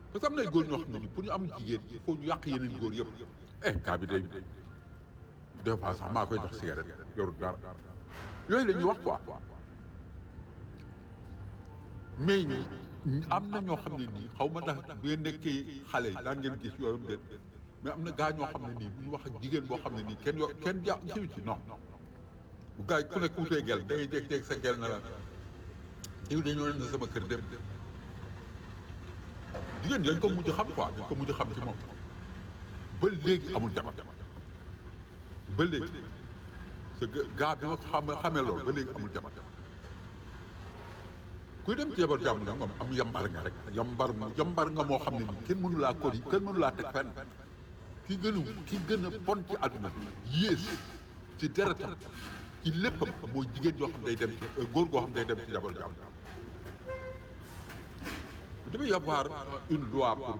parce que am na ay góor ñoo xam ne ni pour ñu am jigéen il faut ñu yàq yeneen góor yëpp eh kaa bi day des fois sax maa koy jox cigarette yorut dara yooyu la ñuy wax quoi mais ñi am na ñoo xam ne nii xaw ma ndax bu ngeen nekkee xale yi daan ngeen gis yooyu déet mais am na gaa ñoo xam ne nii bu ñu wax ak jigéen boo xam ne nii kenn yo kenn ja siw ci non bu gaa yi ku nekk wutee gel da ngay jékki-jékki sa gel na la diw dañoo leen sama kër dem jigéen dañ ko mujj xam quoi dañ ko mujj xam ci moom ba léegi amul jabar ba léegi sa gaa bi ma xam xamee loolu ba léegi amul jabar kuy dem ci jabar jàmm nag moom am yambar nga rek yambar yambar nga moo xam ne nii kenn mënu laa kori kenn mënu laa teg fenn ki gën a ki gën a bon ci àdduna bi yées ci deretam ci léppam mooy jigéen yoo xam day dem ci góor goo xam day dem ci jabar jàmm il devait y avoir une loi pour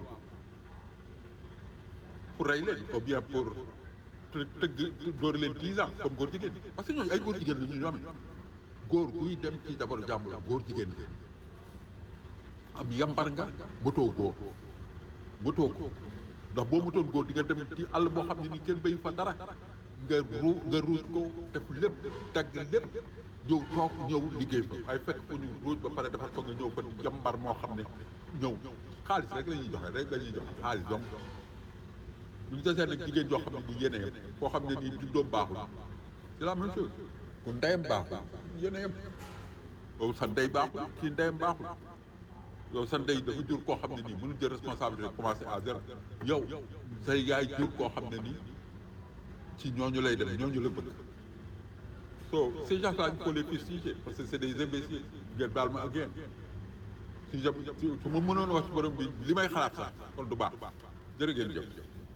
pour rey leen ou bien pour tëgg dóor leen dix ans comme góor jigéen parce que ñooñu ay góor jigéen la ñu ñoom góor guy dem ci jabaru jàmbur góor jigéen am yambar nga motoo góor motoo ko ndax boo motoon góor di nga dem ci àll boo xam ne ni kenn béyu fa dara nga ru nga ruuj ko def lépp dagg lépp ñëw toog ñëw liggéey fa ay fekk fu ñu ruuj ba pare dafa foog nga ñëw fa yambar moo xam ne ñëw xaalis rek la ñuy joxe rek la ñuy joxe xaalis donc bu ñu desee nag jigéen joo xam ne bu yenee koo xam ne nii juddoom baaxul c'est la même chose ku ndeyam baaxul yeneyam yow sa ndey baaxul kii ndeyam baaxul yow sa ndey dafa jur koo xam ne nii mënul jël responsabilité commencé à zéro yow say yaay jur koo xam ne nii ci ñooñu lay dem ñooñu la bëgg so ces gens-là il faut les fustiger parce que c'est des imbéciles ngeen baal ma ak yéen si jëm su ma mënoon wax ci borom bi li may xalaat sax kon du baax jërë ngeen jëf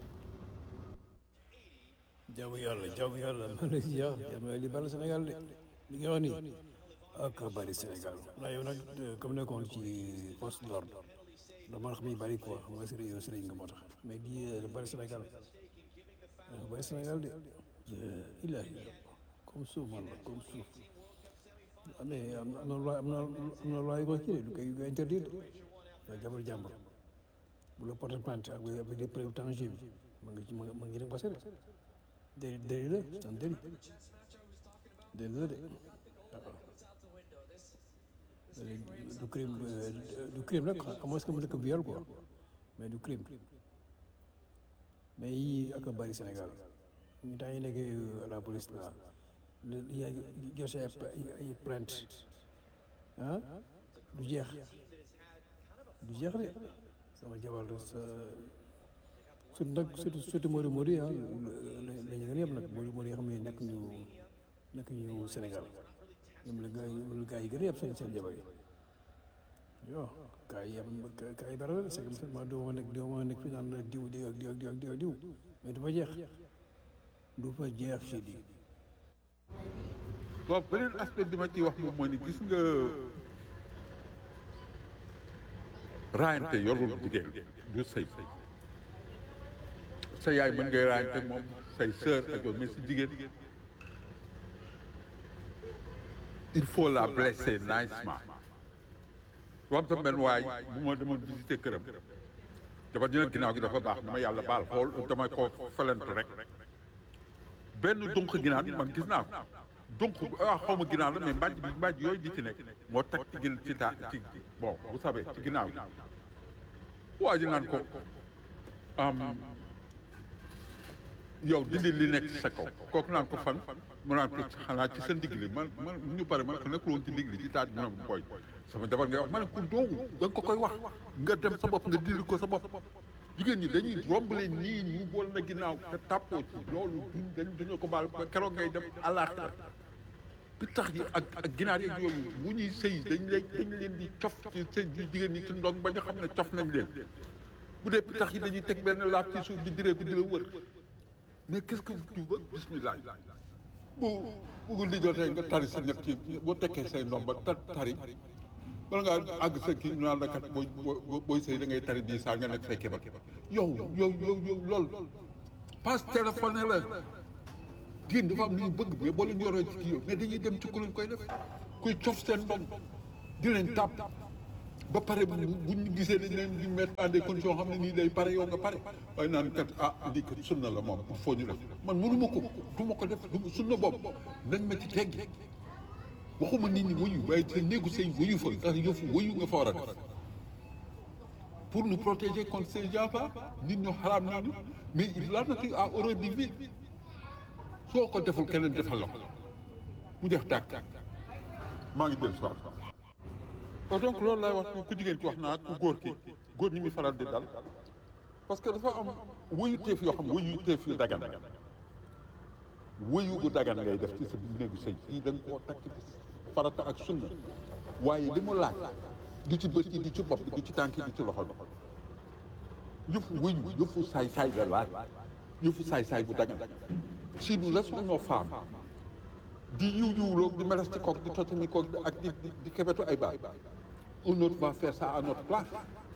jaamu yàlla jaamu yàlla man la si yàlla jaamu li bari Sénégal de li nga wax nii ak bari Sénégal ndax yow nag comme nekkoon ci poste d'ordre da man xam yi bari quoi xam nga sëriñ yow sëriñ nga moo tax mais di bari Sénégal bari Sénégal de ilahi comme suuf man la comme suuf mais am na loi am na am na loi yu ko kii du koy interdire da jabar jàmbur bu la porter plainte ak avec des preuves tangibles ma ngi ci ma ngi dem passé déli déli la c'est un délit déli la de waaw du crime du crime nag à moins que mu nekk viol quoi mais du crime mais yii ak a bari Sénégal ñu temps yi nekk à la police là yaa ngi joxe ay plainte ah du jeex du jeex de sama jabar sa surtout nag surtout surtout Modou Modou yi ah la ñu gën a yem nag Modou Modou yi xam ne nekk ñu nekk ñu Sénégal ñoom la gaa yi gaa yi gën a yem seen seen jabar yi yoo gaa yi yem gaa yi dara la c'est que ma doo ma nekk doo ma nekk fi naan diw diw ak diw ak diw ak diw ak diw mais du fa jeex du fa jeex si di bon beneen aspect bi ma ciy wax moom mooy ni gis nga raayante yorul jigéen du sëy sa yaay mën ngay raayante moom say sœur ak yow mais si jigéen il faut la blesser nicement wam sa benn waay bu ma demoon visiter këram dafa dina ginnaaw gi dafa baax dama yàlla baal xool dama ko felentu rek benn dunq ginaar man gis naa ko dunq ah xaw ma ginaar la mais mbàjj bi mbàjj yooyu di ci nekk moo tag ci gin ci taa ci bon vous savez ci ginnaaw gi waa ji naan ko yow dindi li nekk ci sa kaw kooku naan ko fan mu naan ko xanaa ci sa ndigg li man man ñu pare man ko nekkul woon ci ndigg li ci taat bi mu koy sama jabar ngay wax ma ne ko doogu da nga ko koy wax nga dem sa bopp nga dindi ko sa bopp jigéen ñi dañuy romb leen nii ñu bool na ginnaaw te tàppoo ci loolu duñ dañ dañoo ko baal keroog ngay dem àllaaxira bi tax yi ak ak ginaar yi ak yooyu bu ñuy sëy dañ leen dañ leen di cof ci sëy jigéen ñi ci ndong ba nga xam ne cof nañ leen bu dee pitax yi dañuy teg benn laaf ci suuf di diree ko di la wër mais qu'est-ce que tu veux bismillah bu bugul di jotee nga tari sa ñett yi boo tekkee say ndomba ta tari bala ngaa àgg sa kii ñu naan la kat booy booy sëy da ngay tari bii saa nga nekk say kéba yow yow yow yow lool passe téléphoné la jigéen dafa am lu ñu bëgg mais boo leen yoroo ci kii yow mais dañuy dem ci ku leen koy def kuy cof seen ndong di leen tàpp ba pare bu bu ñu gisee dañ leen di mettre en des conditions xam ne nii day pare yow nga pare waaye naan kat ah lii kat sunna la moom il faut ñu def man mënu ma ko du ma ko def du sunna boobu nañ ma ci teggi waxuma nit ñi wuyu waaye te néegu sëy wuyu fa ndax yëfu wuyu nga fa war a def pour nous protéger contre ces gens-là nit ñu xaraam nañu mais la nature a horreur du vide soo ko deful keneen defal la ko mu def tàkk maa ngi dellu soir kon donc loolu laay wax ku jigéen ki wax naa ku góor ki góor ñi muy faral di dal parce que dafa am wuyu teef yoo xam wuyu teef yu dagan wuyu gu dagan ngay def ci sa néegu sëy yi da nga koo takk ci farata ak sunna waaye li mu laaj du ci bët yi du ci bopp bi du ci tànk yi du ci loxo bi yëfu wuyu yëfu saay-saay la laaj yëfu saay-saay bu dagan si nous laissons nos femmes di yiw yiwloo di meles ci kook di totani kook ak di di kebetu ay baay un autre va faire ça à notre place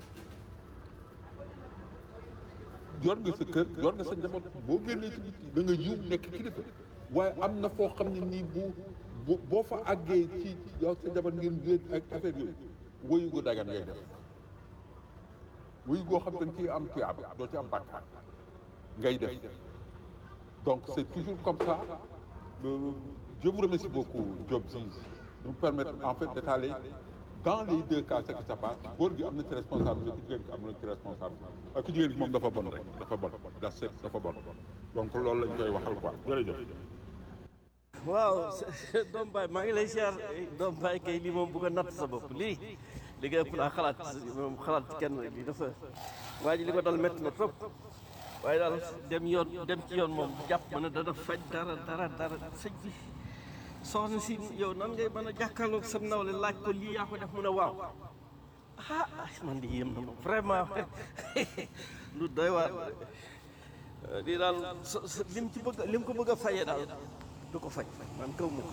yor nga sa kër yor nga sa njaboot boo génnee ci biti da nga yiw nekk kilifa waaye am na foo xam ne nii bu bu boo fa àggee ci yow sa njaboot ngeen génn ak affaire yooyu woyu gu dagan ngay def woyu goo xam dañ ciy am tuyaaba doo ci am bàkkaar ngay def donc c'est toujours comme ça Le- je vous remercie beaucoup Diop si de nous permettre en fait d'étaler dans les deux cas ce qui se passe góor gi am na ci responsable ku jigéen gi am na ci responsable ak ku jigéen gi moom dafa bon rek dafa bon da set dafa bon donc loolu lañ koy waxal quoi jërëjëf waaw doom baay maa ngi lay siyaar doom baay kay lii moom bu ko natt sa bopp lii li nga ëpp naa xalaat moom xalaat kenn lii dafa waa ji li ko dal métti na trop waaye daal dem yoon dem ci yoon moom jàpp ma ne dana faj dara dara dara sëñ bi soxna si yow nan ngay mën a jàkkaarloog sam nawle laaj ko lii yaa ko def mu ne waaw ah man di yéem na ma vraiment lu doy waar lii daal so- so- lim ci bëgg lim ko bëgg a fayee daal du ko faj man kaw ma ko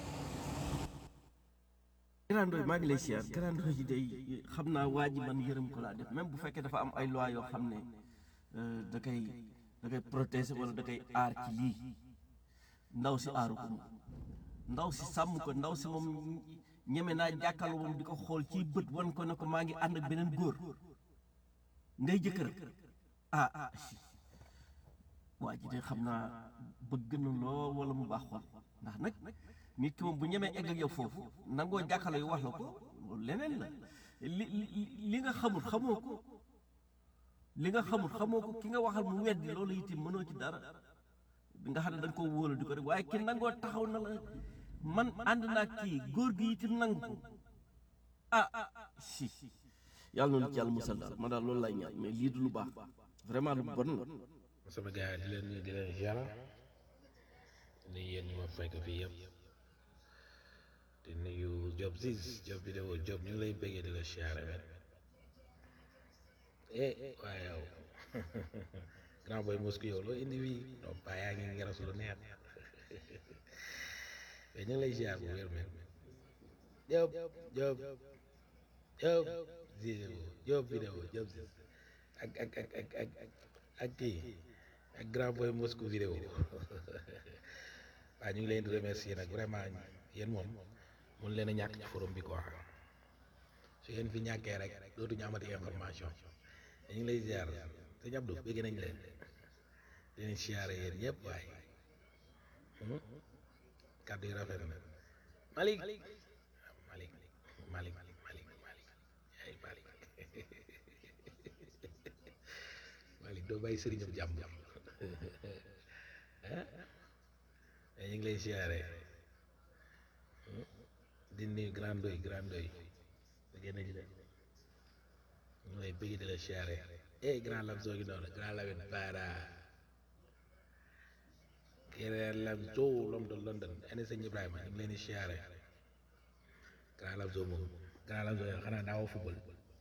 Grand Ndoye maa ngi lay siyaar Grand Ndoye ji day xam naa waa ji man yërëm ko laa def même bu fekkee dafa am ay loi yoo xam ne euh, da koy da koy protéger wala da koy aar ci lii ndaw si aaru ko moom ndaw si sàmm ko ndaw si moom ñeme naa jàkkaarloo moom di ko xool ci bët wan ko ne ko maa ngi ànd ak beneen góor ngay jëkkër ah ah waa ji de xam naa bëgg na lool wala mu baax xol ndax nag nit ki moom bu ñemee egg ak yow foofu nangoo jàkkaarloo yu wax la ko loolu leneen la li li li nga xamul xamoo ko li nga xamul xamoo ko ki nga waxal mu weddi loolu itam mënoo ci dara nga xam ne da nga koo wóolu di ko rek waaye ki nangoo taxaw na la man ànd naa kii góor gi itam nangu ah si yàlla noonu ci yàlla musal daal man daal loolu lay ñaan mais lii du lu baax vraiment lu bon la sama gars yi di leen nuyu di leen ziar di yéen ñu ma fekk fii yëpp di nuyu Diop Ziz Diop vidéo Diop ñu ngi lay bëggee di la ziar wet eh waaye yow grand boy mosku yow loo indi fii non pas yaa ngi ngeras lu neex mais ñu ngi lay ziar bu wér men Diop Diop Diop vidéo Diop vidéo Diop Ziz ak ak ak ak ak ak kii ak grand boy Moscou vidéo waaw ñu ngi leen di remercier nag vraiment yéen moom mun leen a ñàkk ci forum bi quoi su ngeen fi ñàkkee rek dootuñu amati information ñu ngi lay ziar sëñ Abdou bëgg nañ leen di leen siyaare yéen ñëpp waaye kàddu yi rafet na Malick Malick Malick Malick Malick ay Malick Malick doo bàyyi sëriñam jàmm ah ñu ngi lay siyaare di nuyu grand doy grand doy da génn ji de ñu ngi lay bëgg di la siyaare eh grand lam soo gi noonu grand lawin para grand lam soo l'homme de London ane sëñ Ibrahima ñu ngi leen di siyaare grand lam soo moom grand lam soo xanaa daawoo football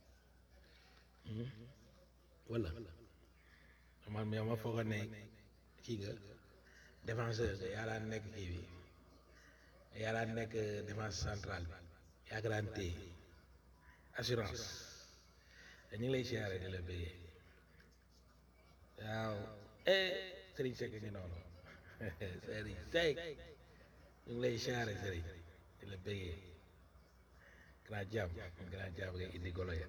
wala man yow ma foogoon ne kii nga défenseur nga yaa daan nekk kii bi yaa daan nekk défense centrale bi yaa ko daan téye assurance te ñu ngi lay siyaare di la bëggee waaw eh Serigne Seck ngi noonu Serigne Seck ñu ngi lay siyaare Serigne di la bëggee grand jàmm grand jàmm ngay indi golo ya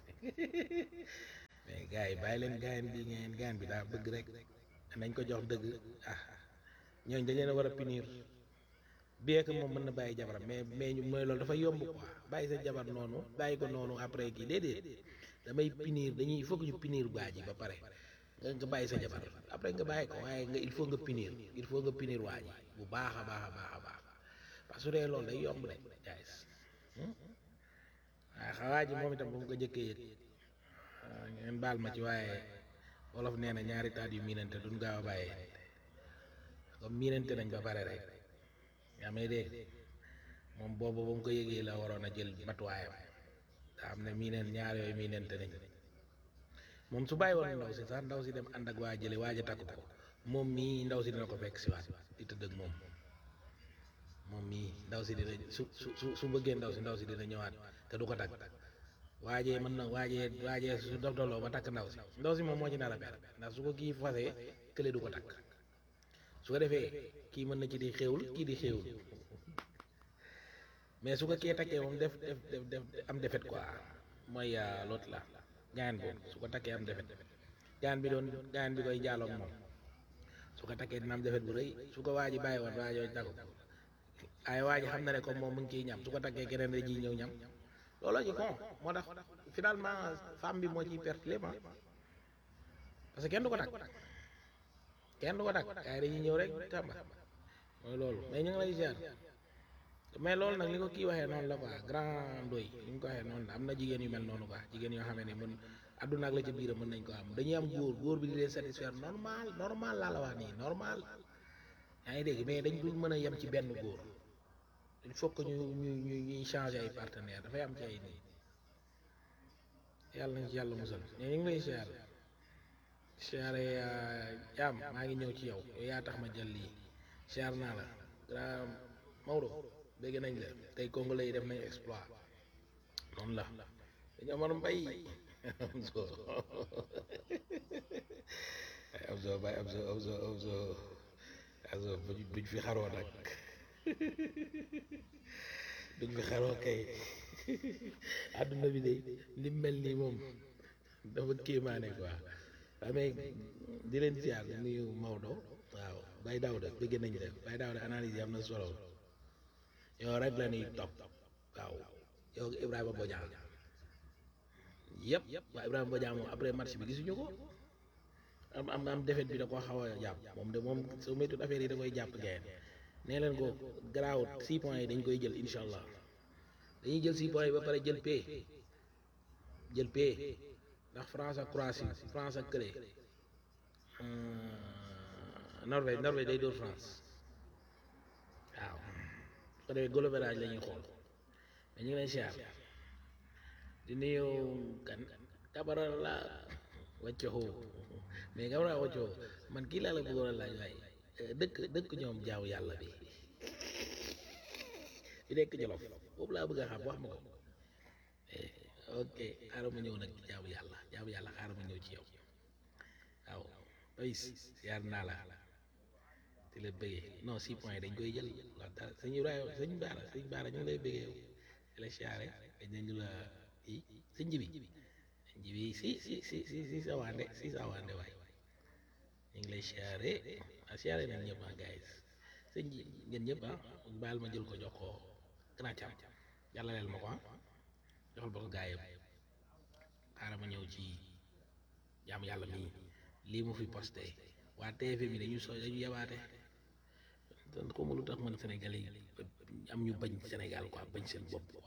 mais gars yi bàyyi leen gaayan bi ngeen gaayan bi daa bëgg rek nañ ko jox dëgg ah ñooñ dañ leen a war a punir bien que moom mën na bàyyi jabaram mais mais ñu mooy loolu dafa yomb quoi bàyyi sa jabar noonu bàyyi ko noonu après kii déedéet damay punir dañuy il faut que ñu punir waa ji ba pare nga nga bàyyi sa jabar après nga bàyyi ko waaye nga il faut nga punir il faut nga punir waa ji bu baax a baax a baax a baax parce que su dee loolu day yomb de guys waaye xawaa ji moom itam bu mu ko jëkkee yëg ngeen baal ma ci waaye wolof nee na ñaari taat yu miinante duñ gaaw a bàyyee comme miinante nañ ba pare rek yaa may dégg moom boobu ba mu ko yëgee la waroon a jël matuwaayam daa xam ne miineen ñaar yooyu miinante nañ moom su bàyyi woon ndaw si sax ndaw si dem ànd ak waa jële waaj a takk ko moom mii ndaw si dina ko fekk si waat di tëdd ak moom moom mii ndaw si dina su su su su bëggee ndaw si ndaw si dina ñëwaat te du ko takk waajee mën na waajee waajee su dof doloo ba takk ndaw si ndaw si moom moo ci nar a perte ndax su ko kii fasee kële du ko takk su ko defee kii mën na ci di xéewul kii di xéewul mais su ko kee takkee moom def def def def am defet quoi mooy l'autre la gaan boobu su ko takkee am defet gaan bi doon gaan bi koy jaaloog moom su ko takkee dina am defet bu rëy su ko waa ji bàyyi woon waa jooju takku ay waa ji xam na ne comme moom mu ngi ciy ñam su ko takkee keneen da ciy ñëw ñam looloo ci kon moo tax finalement femme bi moo ciy perte lépp parce que kenn du ko takk kenn du ko takk gars yi dañuy ñëw rek tamba mooy loolu mais ñu ngi lay ziar mais loolu nag li ko kii waxee noonu la quoi grand doy li ñu ko waxee noonu la am na jigéen yu mel noonu quoi jigéen yoo xam ne mën àdduna ak la ca biiram mën nañ ko am dañuy am góor góor bi di leen satisfaire normal normal laa la wax nii normal yaa ngi dégg mais dañ dul mën a yem ci benn góor il faut que ñu ñu ñu ñuy changer ay partenaire dafay am ci ay nii yàlla nañ ci yàlla musal mais ñu ngi lay ziar siyaare jaam maa ngi ñëw ci yow yow yaa tax ma jël lii siyaar naa la grand Maodo dégg nañ la tey congolais yi def nañ exploit noonu la dañu amoon mbay am so am so bay am so am so am so am so buñ fi xaroo nag duñ fi xaroo kay àdduna bi de li mel nii moom dafa kéemaane quoi waaw mais di leen ziar nuyu Maodo waaw Baye Daouda bëgg nañ la Baye Daouda analyse yi am na solo yow rek la ñuy topp waaw yow Ibrahima Bodian yëpp waaw Ibrahima Bodian moom après match bi gisuñu ko am am am défaite bi da koo xaw a jàpp moom de moom soo méttul affaire yi da koy jàpp gayen nee leen ko garaawut six points yi dañ koy jël incha allah dañuy jël six points yi ba pare jël pay jël pay ndax France ak Croatie France ak kële Norvège Norvège day dóor France waaw su ko defee goal average la ñuy xool mais ñu ngi lay siyaar di nuyu kan Kabara la wàccoxoo mais Kabara wàccoxoo man kii laa la bëggoon a laaj waaye dëkk dëkk ñoom jaaw yàlla bi bi nekk Jolof boobu laa bëgg a xam wax ma ko ok xaaral ma ñëw nag jaamu yàlla jaamu yàlla xaaral ma ñëw ci yow waaw Pais yaar naa la di la bëggee non six points dañ koy jël wax dara sëñ Ibrahima sëñ Baara sëñ Baara ñu ngi lay bëggee yow di la siyaare dañ nañu la i sëñ Jibi sëñ Jibi si si si si si sa waande si sa waande waay ñu ngi lay siyaare a siyaare nañ ñëpp ah guys sëñ ji ngeen ñëpp ah baal ma jël ko jox ko grand cam yàlla leel ma ko ah joxal ba ko gaa yëpp xaaral ma ñëw ci jaamu yàlla mii lii mu fi posté waa TFM bi dañu so dañu yabaate donc comme lu tax man Sénégalais yi am ñu bañ Sénégal quoi bañ seen bopp quoi.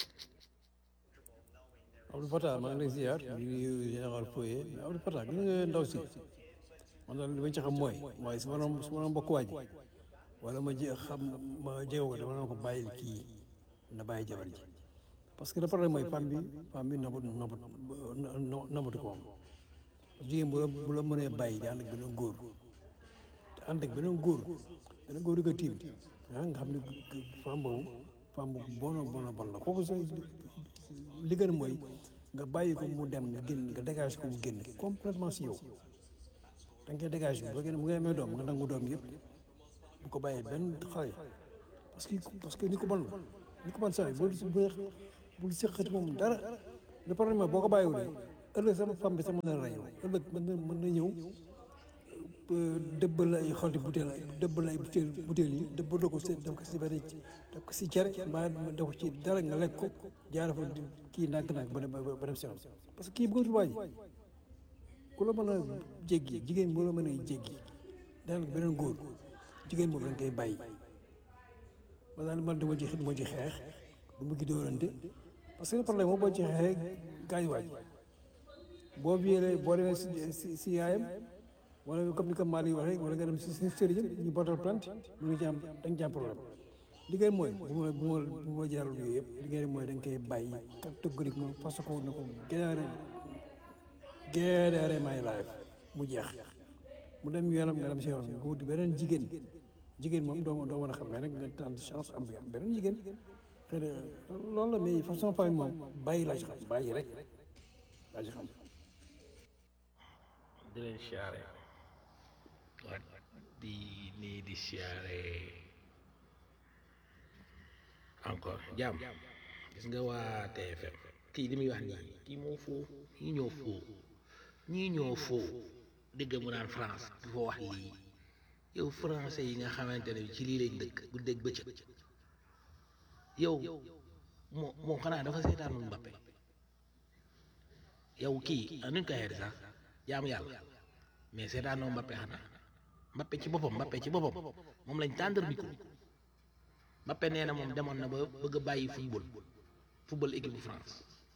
Abdou Fatah maa ngi lay ziar di nuyu général Foye mais Abdou Fatah gis nga ndaw si man daal li ma ci xam mooy waaye su ma doon su ma doon bokk waa ji wala ma je xam ma jege ko dama doon ko bàyyil kii na bàyyi jabar ji parce que le problème mooy femme bi femme bi nabut nabut nabatu ko moom jigéen bu la bu la mënee bàyyi di ànd ak beneen góor te ànd ak beneen góor beneen góor di ko tiim ah nga xam ne femme boobu femme bu bon bon bon la kooku sa li gën mooy nga bàyyi ko mu dem nga génn nga dégage ko mu génn complètement si yow da nga koy dégage bu fekkee ne mu ngi amee doom nga nangu doom yëpp bu ko bàyyee benn xale parce que parce que ni ko bon ni ko bon saa yi boo bul seqati moom dara le problème mooy boo ko bàyyiwulee ëllëg sama femme bi sama mën a rey ëllëg mën na mën na ñëw dëbbal la ay xolti butéel dëbbal la ay butéel butéel yi dëbbal ko si def ko si benn def ko si cere mbaa def ko ci dara nga lekk ko jaara fa kii nànk-nànk ba dem ba dem si parce que kii bëggatul waa ji ku la mën a jéggi jigéen bu la mën a jéggi daal beneen góor jigéen boobu dañ koy bàyyi ma daal man dama ci du ma ci xeex du ma ci dóorante parce que le problème moom boo ci xeexee gaañ waaj boo viélee boo demee si si si yaayam wala comme ni ko Malick waxee wala nga dem si si sëriñam ñu portal plainte mu ngi ci am da nga ci am problème li ngeen mooy bu ma bu ma bu ma jaral yooyu yëpp li ngeen mooy da nga koy bàyyi catégoriquement parce que ne ko génnaare génnaare may life mu jeex mu dem yoonam nga dem si yoonam nga wuti beneen jigéen jigéen moom doo doo mën a xam mais nag nga tànn chance am bi am beneen jigéen xëy na loolu la mais façon famille moom bàyyi laa ci xam bàyyi rek laa ci xam di leen siyaare waa di nii di siyaare encore jàmm gis nga waa TFM kii li muy wax nii kii moo foo ñii ñoo foo ñii ñoo foo dégg mu naan France du fa wax lii yow français yi nga xamante ne ci lii lañ dëkk guddeeg bëccëg yow moo moom xanaa dafa seetaanul Mbappé yow kii nuñ koy xeeti sax jaamu yàlla mais seetaanoo Mbappé xanaa Mbappé ci boppam Mbappé ci boppam moom lañ tàndar micro Mbappé nee na moom demoon na ba bëgg a bàyyi football football équipe bu France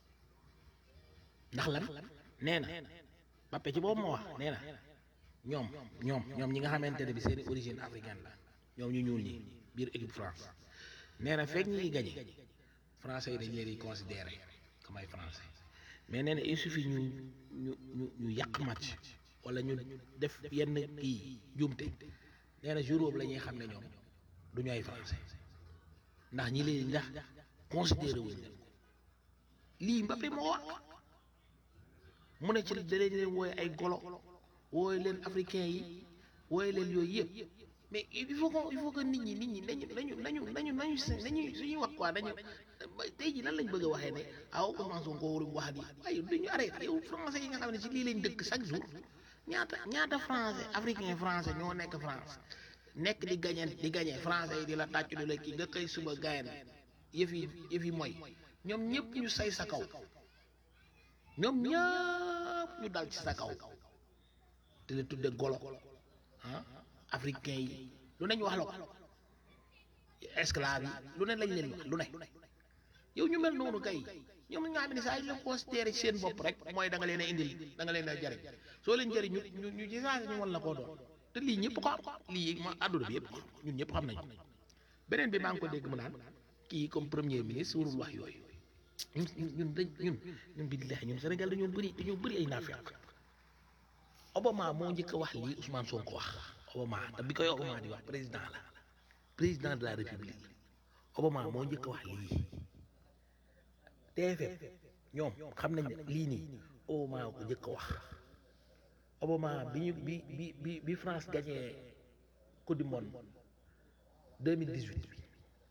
ndax lan nee na Mbappé ci boppam moo wax nee na ñoom ñoom ñoom ñi nga xamante ne bi seeni origine africaine la ñoom ñu ñuul ñi biir équipe France nee na fekk ñi ngi gañe français yi dañ leen di considéré comme ay français mais nee na il suffit ñu ñu ñu ñu yàq match wala ñu def yenn kii jumte nee na jour boobu la ñuy xam ne ñoom du ñu ay français ndax ñi leen ndax considéré wuñ leen ko lii Mbappé moo wax mu ne ci da leen leen wooye ay golo wooye leen africain yi wooye leen yooyu yëpp mais il faut que il faut que nit ñi nit ñi nañu nañu nañu nañu nañu nañu suñuy wax quoi dañu tey ji lan lañ bëgg a waxee ne aw Ousmane Sonko waruñ wax di waaye duñu arrêté yow français yi nga xam ne ci lii lañ dëkk chaque jour ñaata ñaata français africain français ñoo nekk France nekk di gañe di gañe français yi di la tàccu di la kii nga xëy suba gayen yëf yi yëf yi mooy ñoom ñëpp ñu say sa kaw ñoom ñëpp ñu dal ci sa kaw te la tudde golo ah africain yi lu ne ñu wax la ko esclave yi lu ne lañ leen wax lu ne yow ñu mel noonu kay ñoom nga xam ne saa yu la considéré ci seen bopp rek mooy da nga leen a indil da nga leen a jariñ soo leen jariñ ñu ñu ñu ci saa ñu wan la koo doon te lii ñëpp ko am lii ma àdduna bi yëpp ko xam ñun ñëpp xam nañu beneen bi maa ngi ko dégg mu naan kii comme premier ministre warul wax yooyu ñun ñun dañ ñun ñun billahi ñun Sénégal dañoo bëri dañoo bëri ay naafeq Obama moo njëkk a wax lii Ousmane Sonko wax Obama te bi koy Obama di wax président la président de la république Obama moo njëkk a wax lii TFM ñoom xam nañ ne lii nii Obama ko njëkk a wax Obama bi ñu bi bi bi bi France gagné coupe du monde 2018 bi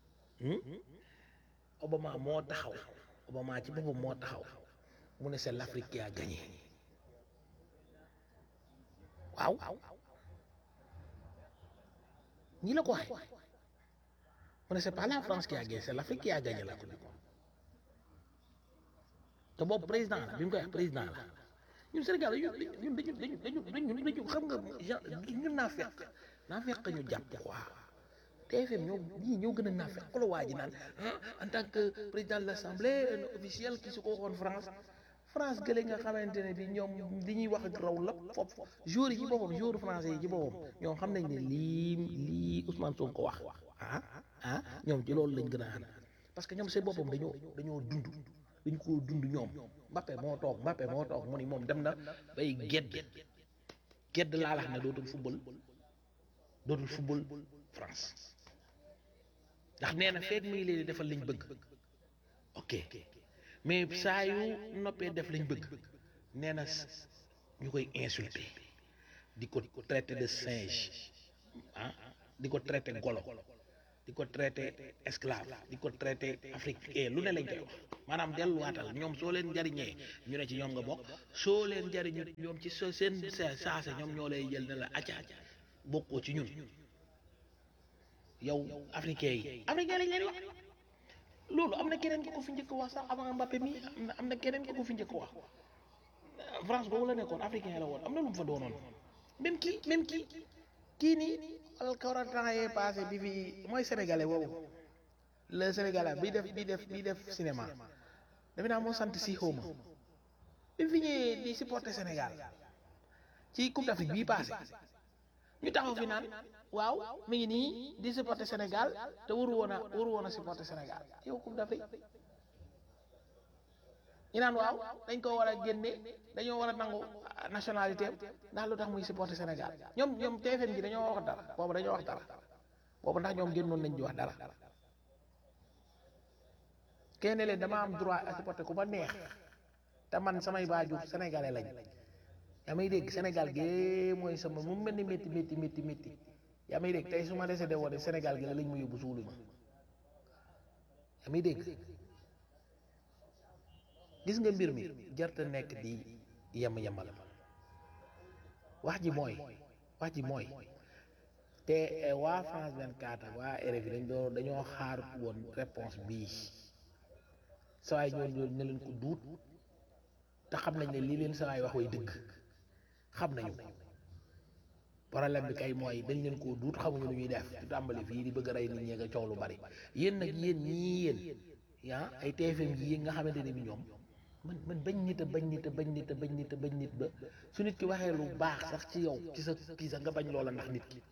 Obama moo taxaw Obama ci boppam moo taxaw mu ne c'est l'Afrique qui a gagné waaw ñi la ko waxee mu ne c'est pas la France qui a gagné c'est l'Afrique qui a gagné la coupe du monde te boobu président la bi mu koy wax président la ñun Sénégal ñun dañu dañu dañu dañu dañu xam nga ñun naa fekk naa fekk ñu jàpp quoi TFM ñoo ñii ñoo gën a naa fekk la waa ji naan en tant que président de l'Assemblée un officiel ki su ko waxoon France France gële nga xamante ne bi ñoom li ñuy wax ak raw la foofu joueurs yi ci boppam joueurs français yi ci boppam ñoom xam nañ ne lii lii Ousmane Sonko wax ah ah ñoom ci loolu lañ gën a ànd parce que ñoom seen boppam dañoo dañoo dund dañ koo dund ñoom Mbappé moo toog Mbappé moo toog mu ni moom dem na bay gedd gedd laa lax ne dootul football dootul football France ndax nee na feeg muy leen di defal liñ bëgg ok mais saa yu noppee def lañ bëgg nee na ñu koy insulter di ko traiter de singe ah di ko traiter golo di ko traité esclave di ko traité africain lu ne lañ koy wax maanaam delluwaatal ñoom soo leen jariñee ñu ne ci ñoom nga bokk soo leen jariñu ñoom ci so seen sa- saase ñoom ñoo lay jël ne la acca acca bokkoo ci ñun yow africain yi africain lañ leen wax loolu am na keneen ko ko fi njëkk wax sax avant Mbappé mi am na am na keneen ko ko fi njëkk wax France boobu la nekkoon africain la woon am na lu mu fa doonoon même kii même kii kii nii alkawra temps yee passé bi fi mooy sénégalais boobu le sénégalais bi def bi def bi def cinéma defe naa moo sant si xawma bi fi ñëwee di supporter Sénégal ci coupe d'Afrique bii passé ñu taxaw fi naan waaw mi ngi nii di supporter Sénégal te waru woon a waru woon a supporter Sénégal yow coupe d'Afrique ñu naan waaw dañ ko war a génne dañoo war a nangu nationalité am ndax lu tax muy supporter Sénégal ñoom ñoom TFM gi dañoo wax dara boobu dañoo wax dara boobu ndax ñoom génnoon nañ di wax dara kenn leen dama am droit à supporter ku ma neex te man samay baajur sénégalais lañ yaa may dégg Sénégal gi mooy sama mu mel ni métti métti métti métti yaa may dégg tey su ma décédé woon Sénégal gi la lañ ma yóbbu suulu ma yaa may dégg gis nga mbir mi jarta nekk di yem yemal wax ji mooy wax ji mooy te eh, waa France 24 ak waa RFI dañ doon dañoo xaar woon réponse bii sawaay ñoo ñoo ne leen ko duut te xam nañ ne lii leen sawaay wax way dëgg xam nañu ko problème bi kay mooy dañ leen koo duut xamuñu lu ñuy def ci tàmbali fii di bëgg a rey nit ñee nga coow lu bari yéen nag yéen ñii yéen yaa ay TFM yi nga xamante ne bi ñoom man man bañ nit a bañ nit a bañ nit a bañ nit a bañ nit ba su nit ki waxee lu baax sax ci yow ci sa kii sax nga bañ loola ndax nit ki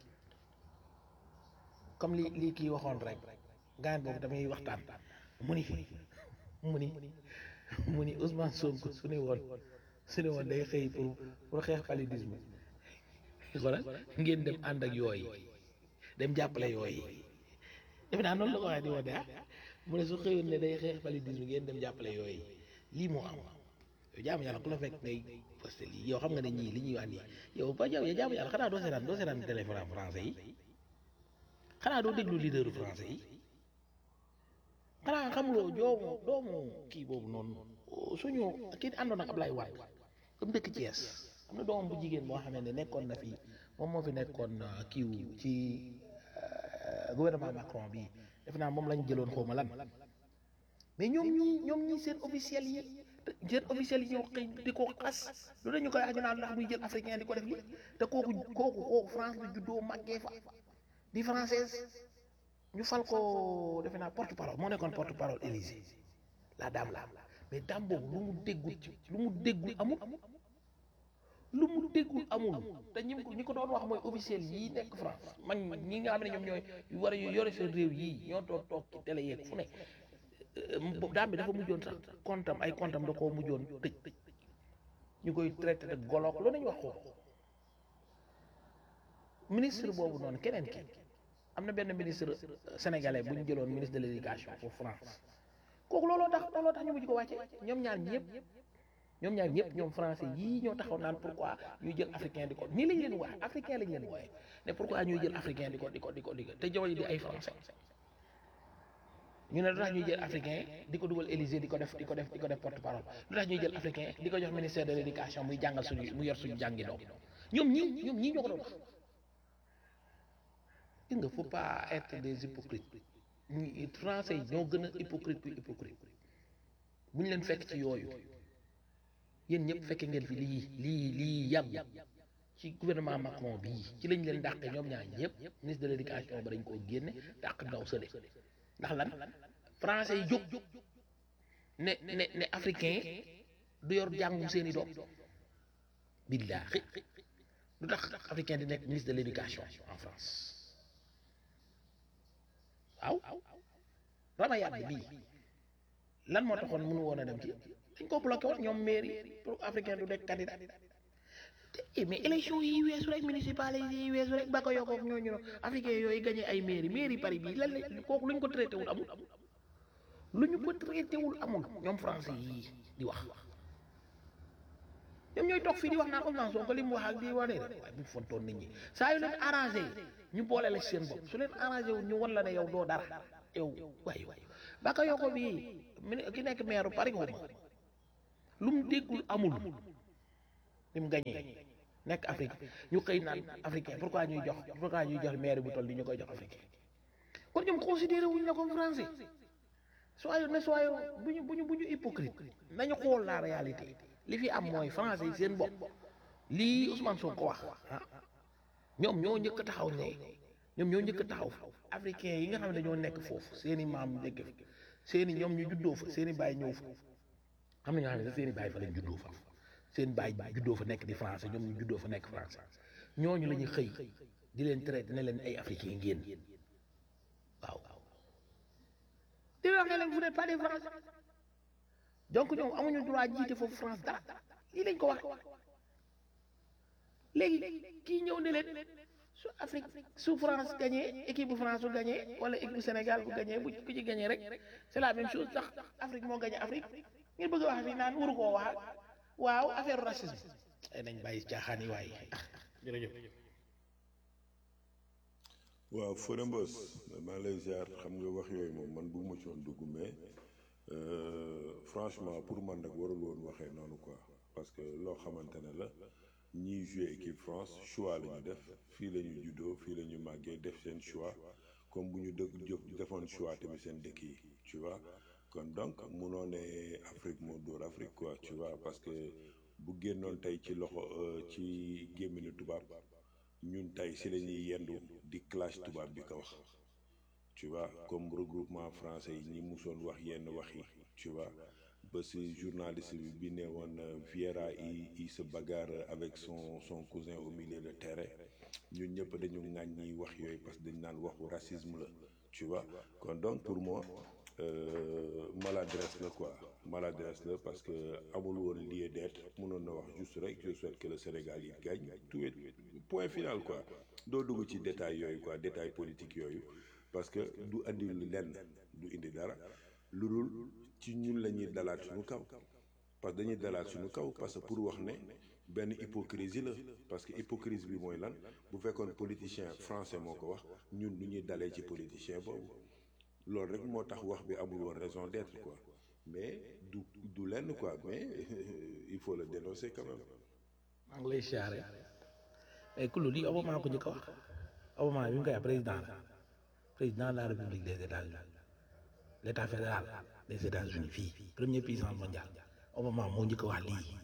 comme li lii kii waxoon rek gaan boobu damay waxtaan mu ni mu ni mu ni Ousmane Sonko su ne woon su ne woon day xëy pour pour xeex paludisme xoolal ngeen dem ànd ak yooyu dem jàppale yooyu defe naa noonu la ko waxee di wax de ah mu ne su xëyoon ne day xeex paludisme ngeen dem jàppale yooyu lii moo am yow jaamu yàlla ku la fekk ngay posté lii yow xam nga ne ñii li ñuy wax nii yow ba yow jaamu yàlla xanaa doo seetaan doo seetaan téléphone français yi xanaa doo déglu leaderu français yi xanaa xamuloo joomu doomu kii boobu noonu suñu kii àndoon ak Ablaye Wade comme dëkk Thiès am na doomam bu jigéen boo xamante ne nekkoon na fi moom moo fi nekkoon kiiw ci gouvernement Macron bi def naa moom lañ jëloon xaw ma lan mais ñoom ñi ñoom ñi seen officiel yi seen officiel yi ñoo xëy di ko xas lu dañu koy wax ñu naan ndax muy jël africain di ko def li te kooku kooku kooku France la juddoo màggee fa di française ñu fal ko defe naa porte parole moo nekkoon porte parole Élysée la dame la mais dame boobu lu mu déggul ci lu mu déggul amul lu mu déggul amul te ñi ko ñi ko doon wax mooy officiel yii nekk France man ñi nga xam ne ñoom ñooy war a yore seen réew yii ñoo toog toog ci télé yeeg fu ne daam bi dafa mujjoon sax kontam ay kontam da koo mujjoon tëj ñu koy traité de goloog lu nañu wax ko ministre boobu noonu keneen ki am na benn ministre sénégalais bu ñu jëloon ministre de l'éducation pour France kooku looloo tax looloo tax ñu mujj ko wàcce ñoom ñaar ñëpp ñoom ñaar ñëpp ñoom français yii ñoo taxaw naan pourquoi ñuy jël africain di ko nii lañ leen wax africain lañ leen wooye ne pourquoi ñuy jël africain di ko di ko di ko di ko te jamono di ay français ñu ne lu tax ñuy jël africain di ko dugal Élysée di ko def di ko def di ko def porte parole lu tax ñuy jël africain di ko jox ministère de l'éducation muy jàngal suñu mu yor suñu jàngi doom ñoom ñii ñoom ñii ñoo ko doon wax gis nga faut pas être des hypocrites ñi français yi ñoo gën a hypocrite ku hypocrite bu ñu leen fekk ci yooyu yéen ñëpp fekke ngeen fi lii lii lii yàgg ci gouvernement Macron bii ci lañ leen dàqe ñoom ñaar ñëpp ministre de l'éducation ba dañ koo génne dàq ndaw sële ndax lan français yi jóg ne ne ne africain du yor jàngum seeni doom billaahi lu tax africain di nekk ministre de l'éducation en France waaw rama yàdd bii lan moo taxoon mënu woon a dem ci dañ ko bloqué woon ñoom mairie pour africain du nekk candidat te mais élection yi weesu rek municipal yi weesu rek ba ko yokkook ñooñu no africain yooyu gagné ay mairie mairie Paris bii lan la kooku lu ñu ko traité wul amul lu ñu ko traité wul amul ñoom français yii di wax ñoom ñooy toog fii di wax naan Ousmane Sonko li mu wax ak di wane rek waaye bu ñu fontoon nit ñi saa yu leen arrangé ñu boole la seen bopp su leen arrangé wu ñu wan la ne yow doo dara yow waaye waaye baka yoko bii mi ki nekk maire Paris xuma lu mu déggul amul ni mu gañee nekk Afrique ñu xëy naan africain pourquoi ñuy jox pourquoi ñuy jox maire bu toll ni ñu koy jox africain kon ñoom considéré wuñ la comme français soyons ne soyons bu ñu bu ñu bu ñu hypocrite nañu xool la réalité li fi am mooy français yi seen bopp lii Ousmane Sonko wax ah ñoom ñoo njëkk a taxaw ne ñoom ñoo njëkk a taxaw africain yi nga xam ne dañoo nekk foofu seen i maam dégg fa seen i ñoom ñu juddoo fa seen i baay ñëw fa am na ñoo xam ne sax seen i baay fa lañ juddoo fa seen baay juddoo fa nekk di français ñoom ñu juddoo fa nekk français ñooñu la ñuy xëy di leen traité ne leen ay africain ngeen waaw di leen wax ne leen vous n'êtes pas des français donc ñoom amuñu droit jiite foofu France dara lii lañ ko wax léegi kii ñëw ne leen su Afrique su France gagné équipe bu France bu gagné wala équipe bu Sénégal bu gagné bu ku ci gagné rek c'est la même chose sax Afrique moo gagné Afrique ngeen bëgg a wax fii naan waru koo wax waaw affaire racisme ay nañ bàyyi caaxaan yi waaye jërëjëf waaw Fodé Mbos maa lay ziar xam nga wax yooyu moom man bëgguma ci woon dugg mais franchement pour man nag warul woon waxee noonu quoi parce que loo xamante ne la ñiy joué équipe France choix la ñu def fii la ñu juddoo fii la ñu màggee def seen choix comme bu ñu dëkk jëf defoon choix tamit seen dëkk yi tu vois kon donc munoo ne Afrique moo dóor Afrique quoi tu vois parce que bu génnoon tey ci loxo ci gémminu tubaab ñun tey si la ñuy yendu di clash tubaab bi ko wax tu vois comme regroupement français yi ñi musoon wax yenn wax yi tu vois ba si journaliste bi bi ne woon Vieira il il se bagarre avec son son cousin au milieu de terrain ñun ñëpp dañu ŋàñ ñi wax yooyu parce que dañ naan waxu racisme la tu vois kon donc pour moi euh, maladresse la quoi maladresse la parce que amul woon lieu d'être mënoon na wax juste rek je souhaite que le Sénégal yi gagne tout est point final quoi doo dugg ci détail yooyu quoi détail politique yooyu parce que du andi lenn du indi dara lu dul ci ñun la ñuy dalaat suñu kaw parce que dañuy dalaat suñu kaw parce que pour wax ne benn hypocrisie la parce que hypocrisie bi mooy lan bu fekkoon politicien français moo ko wax ñun du ñuy dalee ci politicien boobu loolu rek moo tax wax bi amul woon raison d'être quoi mais du du lenn quoi mais il faut le dénoncer quand même. maa ngi lay siyaare mais ku lii Obama ko njëkk a wax Obama bi mu koy wax président la président de la République des États-Unis l'état fédéral des États-Unis fii première puissance mondiale Obama moo njëkk a wax lii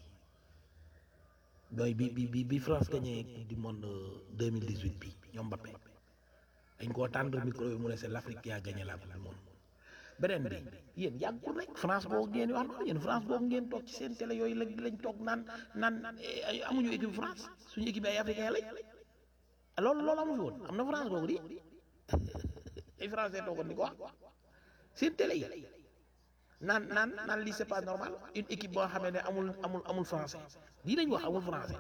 mooy bi bi bi bi France gagné du monde 2018 bi ñoom Mbappé dañ koo tàndal micro bi mu ne c'est l'Afrique qui a gagné la coupe du monde beneen bi yéen yàggul rek France boobu ngeen wax noonu yéen France boobu ngeen toog ci seen télé yooyu lañ lañ toog naan naan amuñu équipe France suñu équipe ay africain lañ loolu loolu amu fi woon am na France boobu di ay français toogoon di ko wax seen télé yi naan naan naan lii c'est pas normal une équipe boo xamee ne amul amul amul français lii lañ wax amul français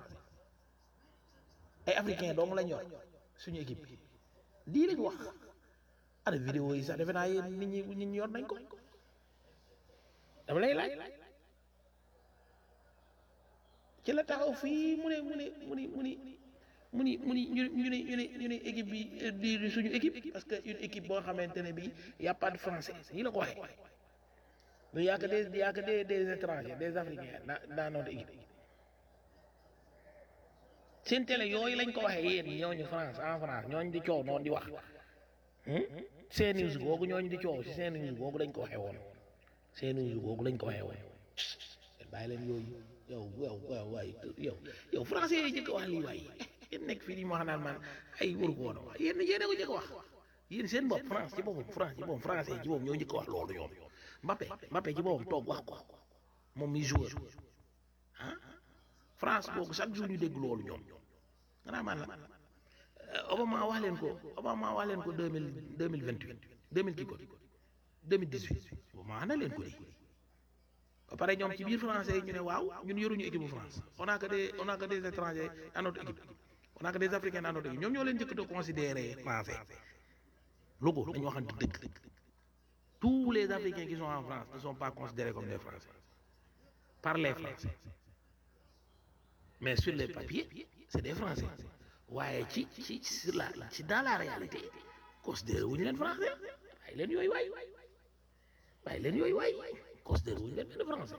ay africain dong lañ yor suñu équipe bi lii lañ wax ana vidéo yi sax defe naa yéen nit ñi nit ñi yor nañ ko dama lay laaj ci la taxaw fii mu ne mu ne mu ni mu ni mu ni mu ni ñu ñu ne ñu ne ñu ne équipe bi di suñu équipe parce que une équipe boo xamante ne bi y a pas de français yi la ko waxee mais y a que des y a que des des étrangers des africains dans dans notre équipe seen télé yooyu lañ ko waxee yéen ñooñu France en France ñooñu di coow noonu di wax seen news googu ñooñu di coow si seen news googu lañ ko waxee woon seen news googu lañ ko waxee woon bàyyi leen yooyu yow yow waaw waay yow yow français yi jëkk wax lii waay yéen nekk fii di ma wax naan man ay waru ko woon a wax yéen yéen a ko jëkk wax yéen seen bopp France ci boppam France ci boppam français ci boppam ñoo njëkk wax loolu ñoom Mbappé Mbappé ci boppam toog wax ko moom mi joueur ah France boobu chaque jour ñu dégg loolu ñoom xanaa man la Obama wax leen ko Obama wax leen ko deux mille deux mille vingt huit deux mille kii ko deux mille dix huit Obama wax na leen ko di ba pare ñoom ci biir français yi ñu ne waaw ñun yoruñu équipe bu France on a que des on a que des étrangers à notre équipe on a que des africains à notre équipe ñoom ñoo leen njëkk a considérer français logo dañu waxante dëgg tous les africains qui sont en France ne sont pas considérés comme des français par les français mais sur les papiers c'est des français waaye ci ci sur la ci dans la réalité considéré wuñu leen français waaye leen yooyu waay waaye leen yooyu waay considéré wuñu leen benn français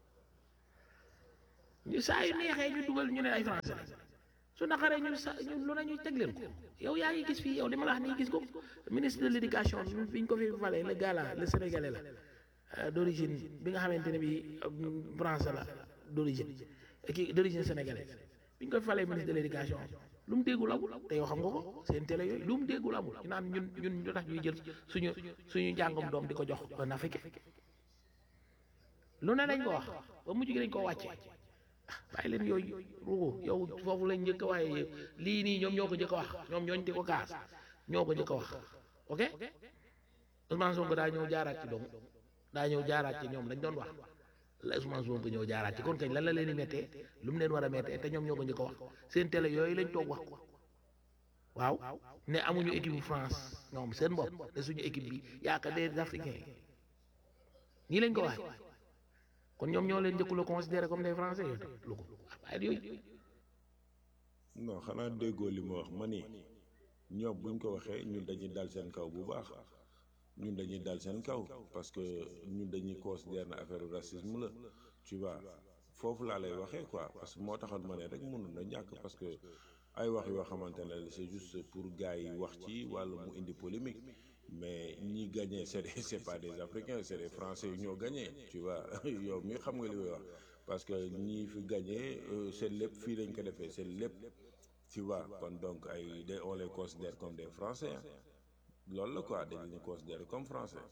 ñu saa yu neexee ñu dugal ñu ne ay français lañ su naqaree ñu sa ñu lu ne ñu teg leen ko yow yaa ngi gis fii yow li ma la wax nii gis ko ministre de l'éducation bi ñu ko fi falee le gars là le sénégalais la euh, d'origine bi nga xamante ne bi euh, français la d'origine kii d'origine sénégalaise bi ñu ko falee ministre de l'éducation lu mu déggul amul te yow xam nga ko seen télé yooyu lu mu déggul amul ñu naan ñun ñun ñu tax ñuy jël suñu suñu njàngam doom di ko jox un africain lu ne dañ ko wax ba mujj gi dañ koo wàcce bàyyi leen yooyu ruugu yow foofu lañ njëkk a waxee lii nii ñoom ñoo ko njëkk a wax ñoom ñooñ di ko kaas ñoo ko njëkk a wax ok Ousmane Sonko daa ñëw jaaraat ci donc daa ñëw jaaraat ci ñoom lañ doon wax la Ousmane Sonko ñëw jaaraat ci kon kañ lan la leen di méttee lu mu leen war a méttee te ñoom ñoo ko njëkk a wax seen télé yooyu lañ toog wax ko waaw ne amuñu équipe bu France ñoom seen bopp ne suñu équipe bi yaakaar des Africains nii lañ ko waxee kon ñoom ñoo leen njëkku la considéré comme des Français yooyu lu ko waaye yooyu non xanaa déggoo li ma wax ma ni ñoom buñ ko waxee ñun dañuy dal seen kaw bu baax ñun dañuy dal seen kaw parce que ñun dañuy considérer na affaire racisme la tu vois foofu laa lay waxee quoi parce que moo taxoon ma ne rek mënul na ñàkk parce que ay wax yoo xamante ne c'est juste pour gars yi wax ci wàllu mu indi polémique mais ñi gagné c'est des c'est pas des africains c'est des français yu ñoo gagné tu vois yow mi xam nga li may wax parce que ñi fi gagné euh, seen lépp fii lañ ko defee seen lépp tu vois kon donc ay de on les considère comme des français hein. loolu la quoi dañ leen considérer comme français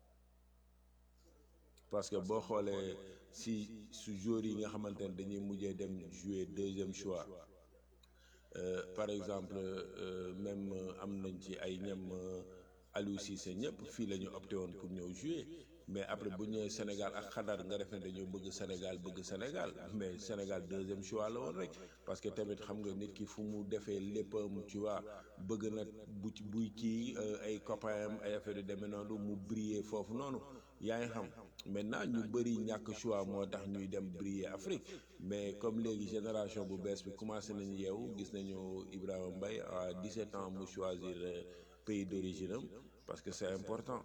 parce que boo xoolee si su joueurs yi nga xamante ne dañuy mujjee dem jouer deuxième choix euh, par exemple euh, même euh, am nañ ci ay ñam Aliou Cissé ñëpp fii la ñu opté woon pour ñëw jouer mais après bu ñëwee Sénégal ak xadar nga def ne dañoo bëgg Sénégal bëgg Sénégal mais Sénégal deuxième choix la woon rek parce que tamit xam nga nit ki fu mu defee léppam tu vois bëgg na bu ci buy kii ay copains am ay affaire yu demee noonu mu briller foofu noonu yaa ngi xam maintenant ñu bëri ñàkk choix moo tax ñuy dem briller Afrique mais comme léegi génération bu bees bi commencé nañu yeewu gis nañu Ibrahima Mbaye à 17 ans mu choisir pays d'origine am parce que c'est important.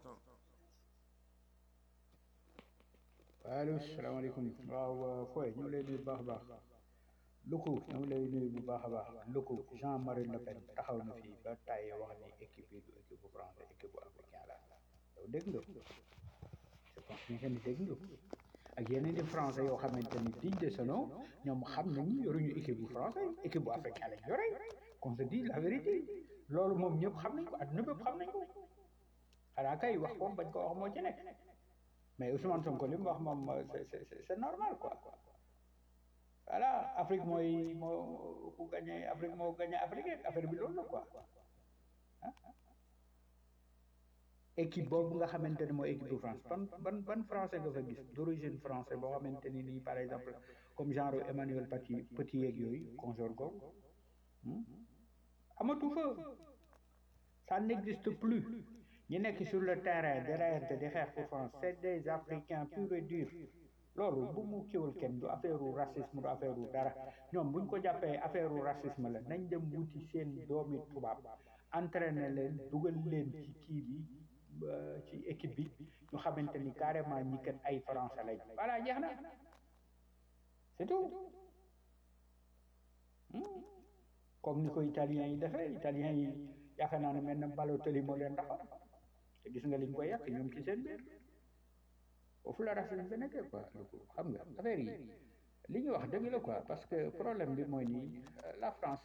allo salaamaaleykum waaw Foy ñu ngi lay nuyu bu baax a baax Luku ñu ngi lay nuyu bu baax a baax Luku Jean-Marie Le Pen taxaw na fii ba tàyyi wax ni équipe bi du équipe bu français équipe bu africain la yow dégg nga je pense que ni dégg nga ak yeneen di français yoo xamante ni digne de ce nom ñoom xam nañu yoruñu équipe bu français équipe bu africain lañ yore qu'on se dit la vérité loolu moom ñëpp xam nañ ko adduna bépp xam nañ ko xanaa kay wax ko bañ ko wax moo ci nekk mais Ousmane Sonko li mu wax moom c'est c'est c'est normal quoi voilà Afrique mooy moo ku gagné Afrique moo gagné Afrique affaire bi loolu la quoi ah équipe boobu nga xamante ne mooy équipe de France ban ban ban français nga fa gis d'origine français boo xamante ni nii par exemple comme genre Emmanuel Petit Petit yeeg yooyu consort googu amatu fa ça n'existe plus ñi nekk sur le terrain di reyante di xeex pour France c'est des Africains purs et durs loolu bu mu kiwal kenn du affaire u racisme du affaire u dara ñoom buñ ko jàppee affaire u racisme la nañ dem wuti seen doomi tubaab entraîner leen dugal leen ci kii bi ci équipe bi ñu xamante ni carrément ñi kat ay français lañ voilà jeex na c'est tout comme ni ko italiens yi defee italiens yi yaakaar naa ne mel na Balotelli moo leen taxaw te gis nga liñ koy yàq ñoom ci seen biir foofu la racisme bi nekkee quoi xam nga affaire yi li ñu wax dëgg la quoi parce que problème bi mooy nii la France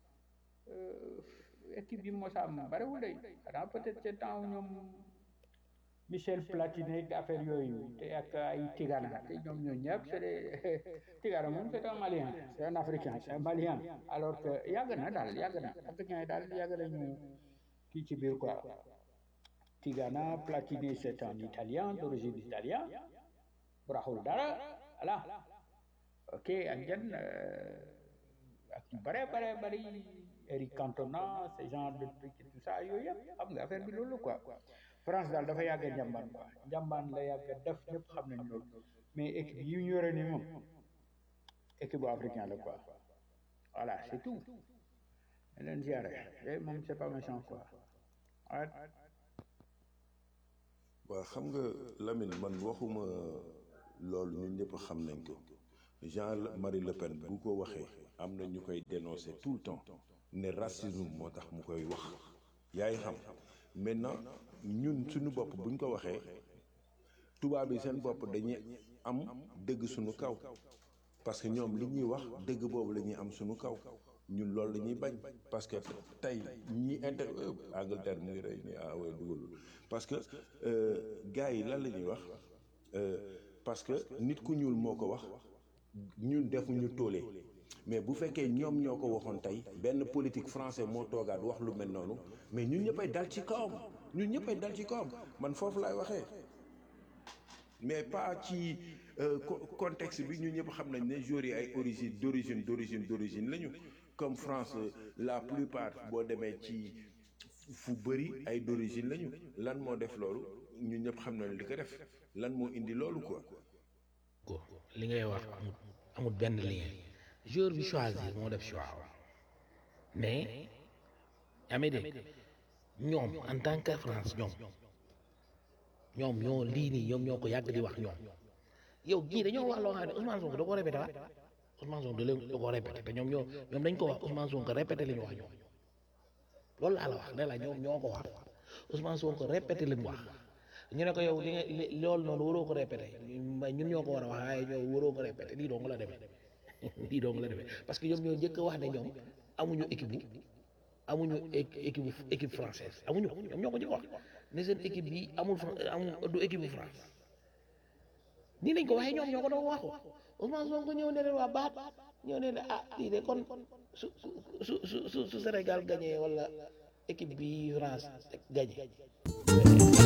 équipe bi moo sa am bariwul day xanaa peut-être ci temps ñoom Michel Platini ak affaire yooyu te ak ay Tigana te ñoom ñoo ñëpp c'est des Tigana moom c'est un Malien c'est un Africain c'est un Malien alors que yàgg na daal yàgg na africain yi daal yàgg nañu kii ci biir quoi Tigana Platini c'est un Italien d'origine italien bu raxul dara voilà ok ak jan ak ñu bare bare bari Eric Cantona ce genre de truc et tout ça yooyu yëpp xam nga affaire bi loolu quoi France daal dafa yàgg a njàmbaan quoi njàmbaan la yàgg a def ñëpp xam nañ loolu mais équipe yi ñu yore ni moom équipe bu africain la quoi voilà c'est tout dañ leen ziare yooyu moom c'est pas méchant quoi ouais. waaw xam nga Lamine man waxuma loolu ñun ñëpp xam nañ ko Jean-Marie Le Pen bu ko waxee am na ñu koy dénoncer tout le temps ne racisme moo tax mu koy wax yaay xam maintenant ñun suñu bopp buñ ko waxee tubaab yi seen bopp dañuy am dëgg suñu kaw parce que ñoom li ñuy wax dëgg boobu la ñuy am suñu kaw ñun loolu la ñuy bañ parce que tey ñi inter Angleterre mu ngi rey ni ah way dugalul parce que gars yi lan la ñuy wax parce que nit ku ñuul moo ko wax ñun defuñu toolee mais bu fekkee ñoom ñoo ko waxoon tey benn politique français moo toogaat wax lu mel noonu mais ñun ñëppay dal ci kawam ñun ñëppay dal ci kawam man foofu laay waxee mais pas ci contexte bi ñun ñëpp xam nañ ne joueurs yi ay origine d'origine d'origine d'origine lañu comme France la plupart boo demee ci fu bëri ay d'origine lañu lan moo def loolu ñun ñëpp xam nañ li ko def lan moo indi loolu quoi. ko li ngay wax amul amul benn lien joueur bi choisir moo def choix mais yaa may dégg ñoom en tant que France ñoom ñoom ñoo lii nii ñoom ñoo ko yàgg di wax ñoom yow gii dañoo wax loo xam ne Ousmane Sonko da ko répété waat Ousmane Sonko da leen da ko répété te ñoom ñoo ñoom dañ ko wax Ousmane Sonko répété li ñu wax ñoom loolu laa la wax ne la ñoom ñoo ko wax Ousmane Sonko répété li mu wax ñu ne ko yow li nga li loolu noonu waroo ko répété ñun ñoo ko war a wax waaye ñoo waroo ko répété lii dong la demee lii dong la demee parce que ñoom ñoo njëkk a wax ne ñoom amuñu équipe bi amuñu équipe équipe française amuñu ñoom ñoo ko njëkk a wax ne seen équipe bi amul amul du équipe bu France nii lañ ko waxee ñoom ñoo ko doon waxu Ousmane Sonko ñëw ne leen waa baat ñëw ne leen ah lii de kon su su su su su Sénégal gagné wala équipe bi France gagné